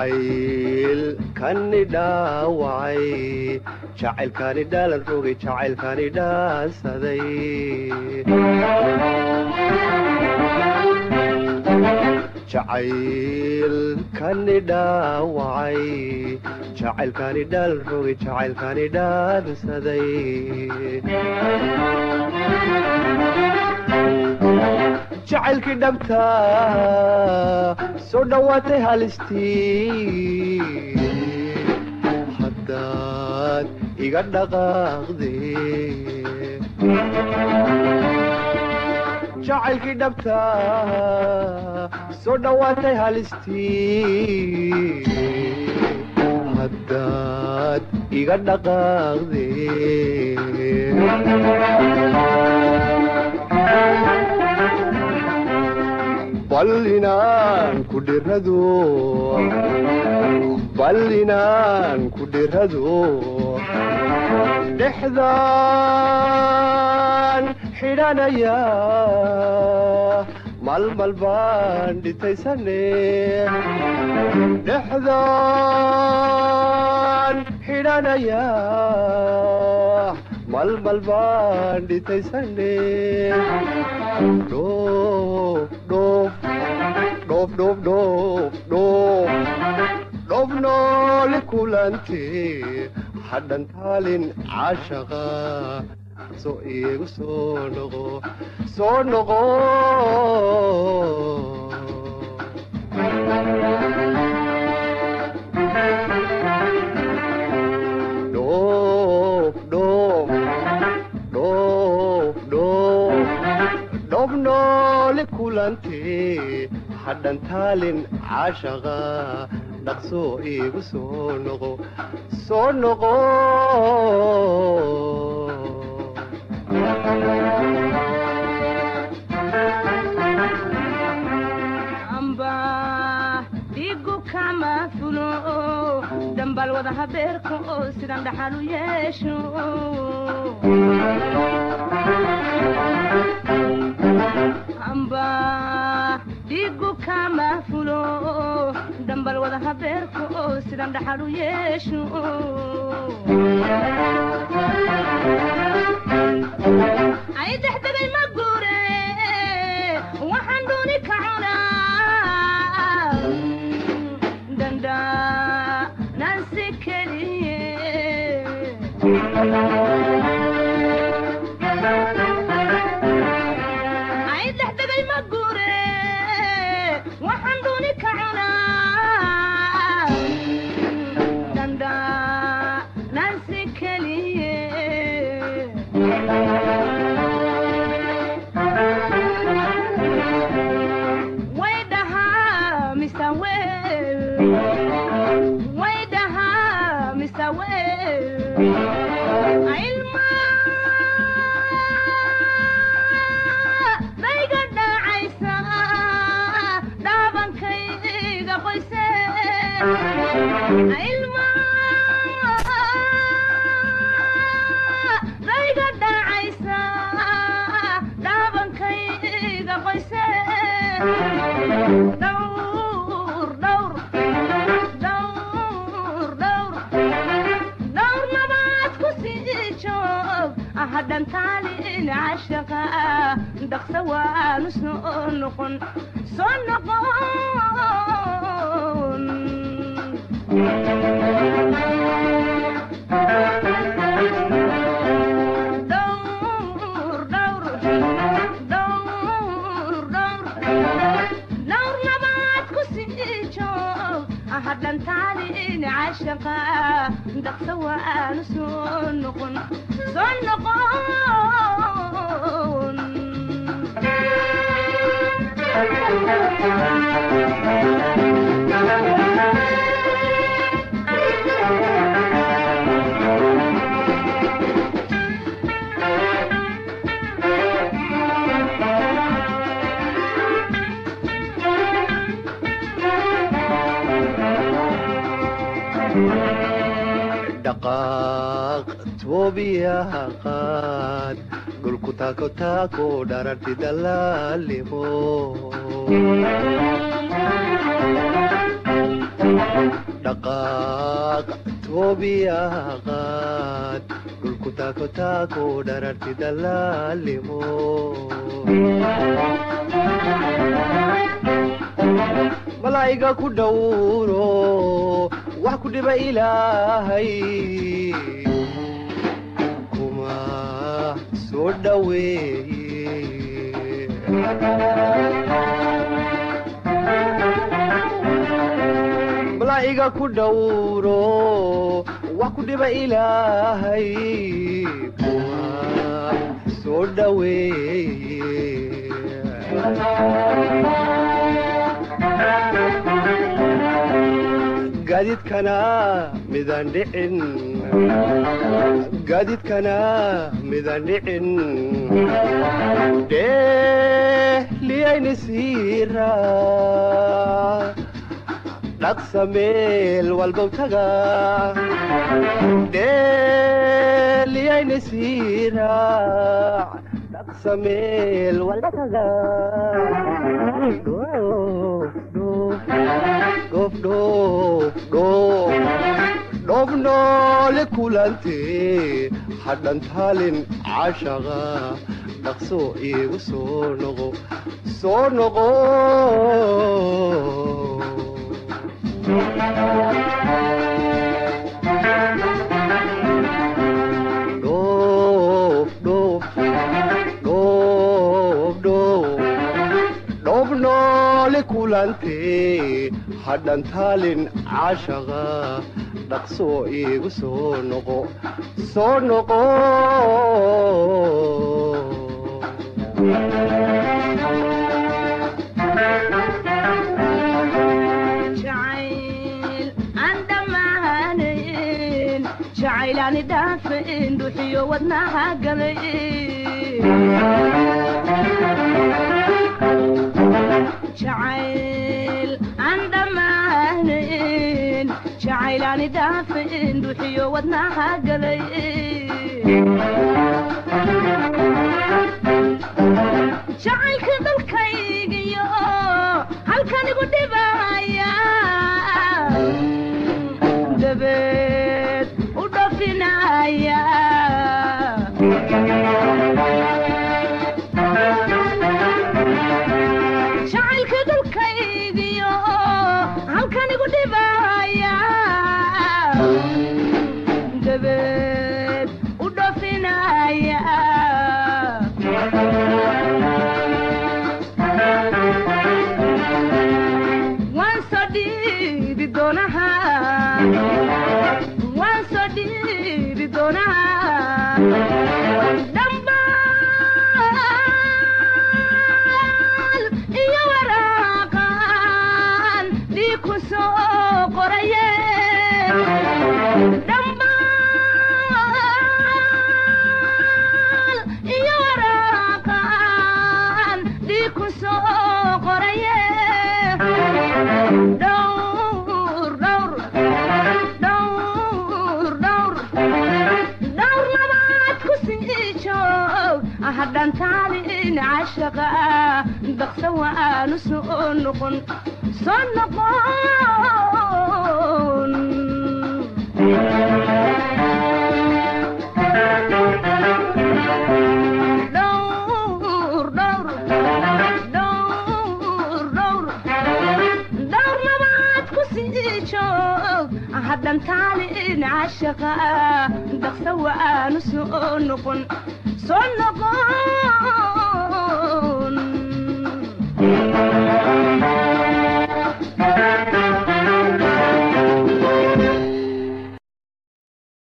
jacaylkani dhaawacay jacaylkani dhaalan rogay jacaylkani dhaansaday jacaylkani dhaawacay jacaylkani dhaalan rogay jacaylkani dhaansaday jacaylkii dhabta soo dhowaatay halistii haddaad iga dhaqaaqde jacaylkii dhabta soo dhowaatay halistii haddaad iga dhaqaaqde bal inaan ku dhirado bal inaan ku dhirado dhexdaan xidhanaya malmal baan dhitaysane dhexdaan xidhanaya malmal baan dhitaysane dhoof dhoof dhoof dhoof dhoof dhoof dhoof noole kulante hadhan taalin caashaqa soo iigu soo noqo soo noqo dhoof dhoof dhoof dhoof dhoof noole kulante hadhan taalin caashaqa dhaqsoo iigu soo noqo soo noqo amba dhigu kama fulo dambal wada habeerka oo sidan dhaxal u yeesho amba dhigu kama fulo dambal wada habeerka oo sidan dhaxal u yeesho ay dexdegay ma guure waxaan dooni ka cunaa danda nansi keliye ay dexdegay ma guure waxaan dooni ka cunaa danda nansi keliye way dhahaa mise wel way dhahaa mise wel ilma dayga dhacaysa dhaabankayga qoyse ilma dayga dhacaysa dhaabankayga qoyse dhowr dhowr dhowr dhowr dhowr nabaad ku sii joog hadhan taalin cashaqa dhaqsa waanu soo noqon soo noqon dhowr dhowr dhowr dhowr dhowr nabaad ku sii joog hadhan taalin cashaqa dhaqsa waanu soo noqon soo noqon dhaqaaq toobiyaha qaad dhulku taako taako dhararti dalaalimo dhaqaaq toobiyaha qaad dhulku taako taako dhararti dalaalimo malaa'iga ku dhowro wax ku dhiba ilaahay kuma soo dhoweeye malaa'iga ku dhowro wax ku dhiba ilaahay kuma soo dhoweeye gaadiidkana midaan dhicin gaadiidkana midaan dhicin dheeliyayni siira dhaqsa meel walbow taga dheeliyayni siiraac dhaqsa meel walba taga dhoof dhoof dhoof dhoof noole kulante hadhan taalin cashaqa dhaqso iigu soo noqo soo noqo dhoof dhoof dhoof dhoof dhoof noole kulante hadhan taalin cashaqa dhaqso iigu soo noqo soo noqo jacayl aan dhammaanayn jacaylaani dhaafin dhuxiyo wadnaha galay jacayl aan dhammaanayn jacaylaani dhaafin dhuxiyo wadnaha galay jacaylka dalkaygiyo halkan igu dhibaya dabeed u dhafinaya jacaylka dalkaygiyo halkan igu dhibaya dabeed u dhafinaya waan soo dhiibi doonaha waan soo dhiibi doonaha dhambaal iyo waraaqan dhiig ku soo qoraye dhambaal iyo waraaqan dhiig ku soo qoraye dhowr dhowr dhowr dhowr dhowr labaad ku sii joog hadhan taalin cashaqa daqsa waanu soo noqon soo noqon dhowr dhowr dhowr dhowr dhowr labaad ku sii joog hadhan taalin cashaqa daqsa waanu soo noqon soo noqon